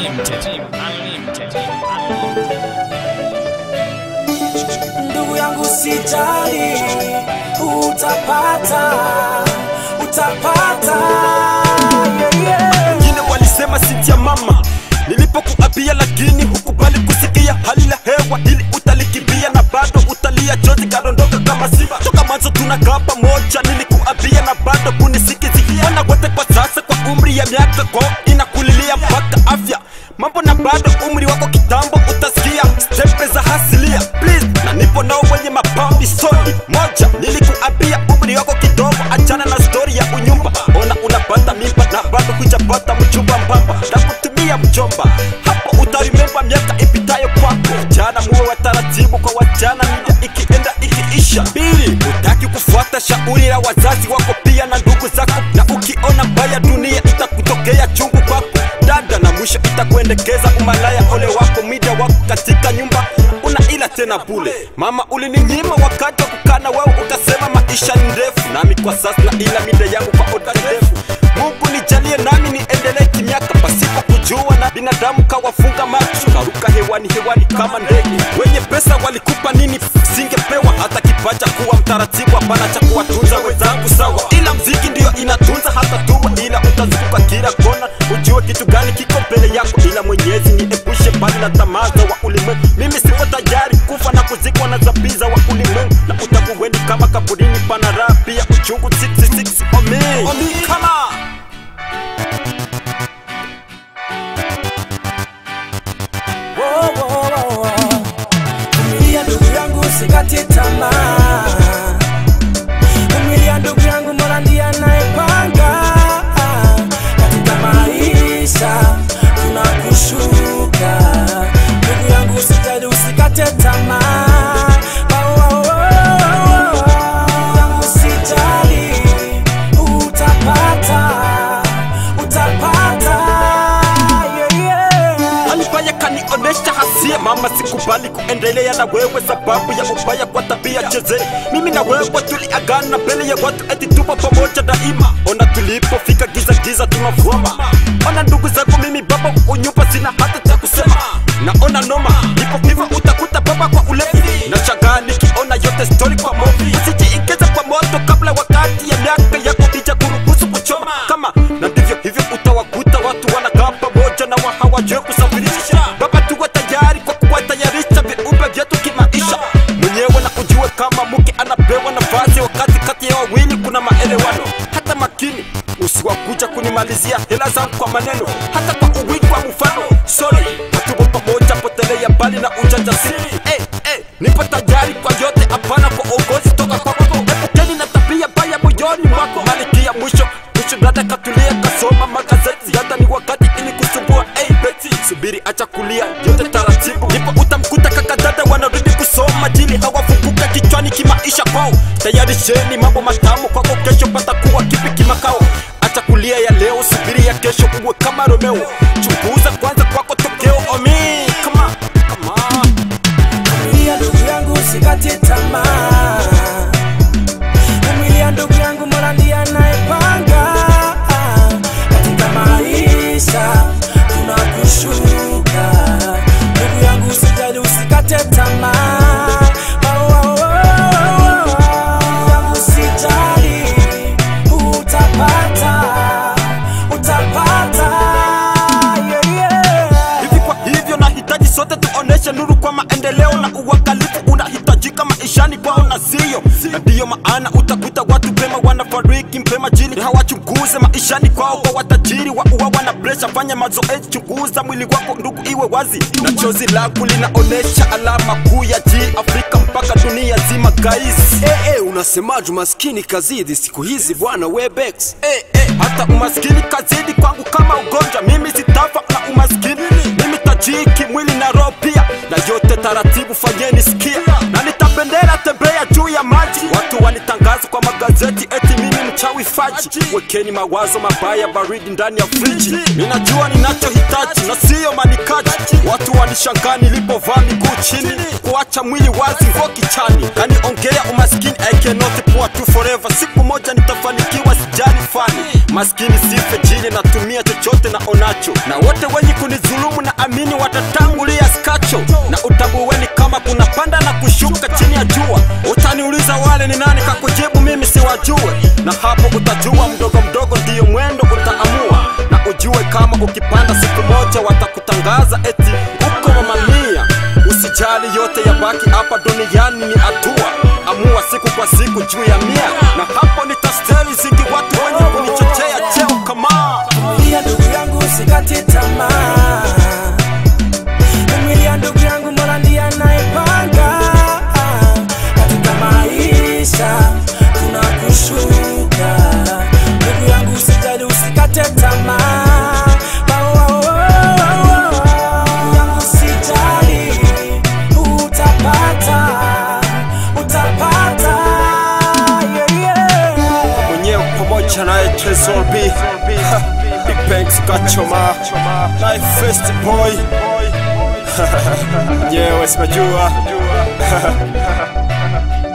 Unlimited. Unlimited. ndugu yangu sijali, utapata, utapata yeah, yeah. wengine walisema sinti ya mama nilipokuapia lakini hukubali kusikia hali la hewa ili utalikimbia na bado utalia chozi kadondoka kama simba toka mwanzo tunakaa pamoja nilikuapia na bado kunisikizia wana wote kwa sasa kwa umri ya miaka ko inakulilia mpaka afya mambo na bado umri wako kitambo utasikia stepe za hasilia please na nipo nao wenye mapambi soni moja nilikuambia umri wako kidogo achana na stori ya unyumba ona unapata mimba na bado hujapata mchumba mbamba na kutumia mjomba hapo utarimemba miaka ipitayo kwako jana muwe wa taratibu kwa wajana mida ikienda ikiisha pili utaki kufuata shauri la wazazi wako pia na ndugu zako na ukiona mbaya dunia itakutokea chungu kwako dada na mwisho itakuendekeza umalaya ole wako mida wako katika nyumba una ila tena bule mama ulininyima wakati wa kukana wewe ukasema maisha ni ndefu nami kwa sasa na ila mida yangu kwa oda ndefu mungu nijalie nami niendelee kimiaka pasipo kujua na binadamu kawafunga macho karuka hewani hewani kama ndege wenye pesa walikupa nini singepewa hata kipacha kuwa mtaratibu hapana cha kuwatunza wenzangu sawa ila mziki ndiyo inatunza hata tuwa ila utazunguka kila kona ujue kitu gani kiko mbele yako ila mwenyezi niepushe mbali na tamaza wa ulimwengu mimi sipo tayari kufa na kuzikwa na zabiza wa ulimwengu na utakuweni kama kaburini pana raha pia uchungu 66 omi omi kama Wo, wo, wo, wo. Vumilia ndugu yangu, usikate tamaa. Vumilia ndugu yangu, Mola ndiye anayepanga katika maisha, kuna kushuka. Ndugu yangu, usijali, usikate tamaa. Wo, wo, wo, wo, wo. Ndugu yangu, usijali, utapata, utapata. Yeah, yeah. alifanya kanionesha hasia mama sikubali kuendelea na wewe sababu ya ubaya kwa tabia cheze mimi na wewe tuliagana mbele ya watu eti tupo pamoja daima ona tulipofika giza giza tunavuma ona ndugu zako mimi baba unyumba sina hata cha kusema naona noma ipo hivyo utakuta baba kwa ulevi na shagaa nikiona yote story kwa movi usijiingize kwa moto kabla wakati ya miaka yako ija kuruhusu kuchoma kama na ndivyo hivyo utawakuta watu wanakaa pamoja na wa hawajui kusafirisha baba tuwe tayari kwa kuwatayarisha viumbe vyetu kimaisha mwenyewe na ujue kama mke anapewa nafasi wakati kati ya wawili kuna maelewano hata makini usiwakuja kunimalizia hela zangu kwa maneno hata kwa uwingi wa mfano sorry hatupo pamoja potelea mbali na ujanja siri hey, hey, nipo tayari kwa yote hapana kwa uongozi toka kwako epukeni na tabia baya moyoni mwako malikia mwisho mwisho dada katulia kasoma magazeti dada ni wakati ili kusumbua hey, beti subiri acha kulia yote taratibu nipo utamkuta kaka dada wanarudi kusoma jili hawafunguka kichwani kimaisha kwao tayarisheni mambo matamu kwako kesho patakuwa kipi kimakao acha kulia ya leo subiri ya kesho uwe kama romeo chunguza kwanza kwako tokeo omi kama kama Vumilia ndugu yangu, usikate tamaa. Vumilia ndugu yangu, Mola ndiye anayepanga katika maisha, kuna kushuka. Ndugu yangu, usijali, usikate tamaa. Oh, oh, oh, oh, oh. Ndugu yangu, usijali, utapata, utapata. Yeah, yeah. hivi kwa hivyo nahitaji sote tuoneshe nuru kwa maendeleo na uangalifu unahitajika maishani kwao na sio na ndiyo maana utakuta watu pema wanafariki mpema jini hawachunguze maishani kwao kwa watajiri wa uwawa na presha fanya mazoezi chunguza mwili wako ndugu iwe wazi na chozi lako linaonesha alama kuu ya ji afrika mpaka dunia zima guys Eh, eh, unasemaje umaskini kazidi siku hizi bwana webex eh, eh, hata umaskini kazidi kwangu kama ugonjwa mimi sitafa na umaskini mimi tajiri kimwili na roho pia na yote taratibu fanyeni sikia na nitapendera tembea juu ya maji watu wanitangaza kwa magazeti eti mimi mchawi faji wekeni mawazo mabaya baridi ndani ya friji ninajua ninachohitaji na siyo manikaji watu wanishangaa nilipovaa miguu chini kuacha mwili wazi ngo kichani kaniongea umaskini I cannot poor to forever siku moja nitafanikiwa sijali fani maskini sife jili natumia chochote na onacho na wote wenye kunizulumu na amini watatangulia skacho na utabuweni kama kuna panda na kushuka chini ya jua utaniuliza wale ni nani kakujibu mimi siwajue na hapo utajua mdogo mdogo ndiyo mwendo utaamua na ujue kama ukipanda siku moja watakutangaza eti uko mamamia usijali yote ya baki hapa duniani ni hatua amua siku kwa siku juu ya mia na hapo nitasteli zingi watu wenye kunichochea cheo kama Vumilia ndugu yangu usikate tamaa. Vumilia ndugu yangu Mola ndiye anayepanga. Katika maisha kuna kushuka. Ndugu yangu usijali usikate tamaa. Wa- wa- wa- wa- wa- Ndugu yangu usijali utapata. Utapata. Yeah, yeah. mwenyewe pamoja naye Tresor B Ha, Big Banks Gachoma naye Fest Boy nyewe simajua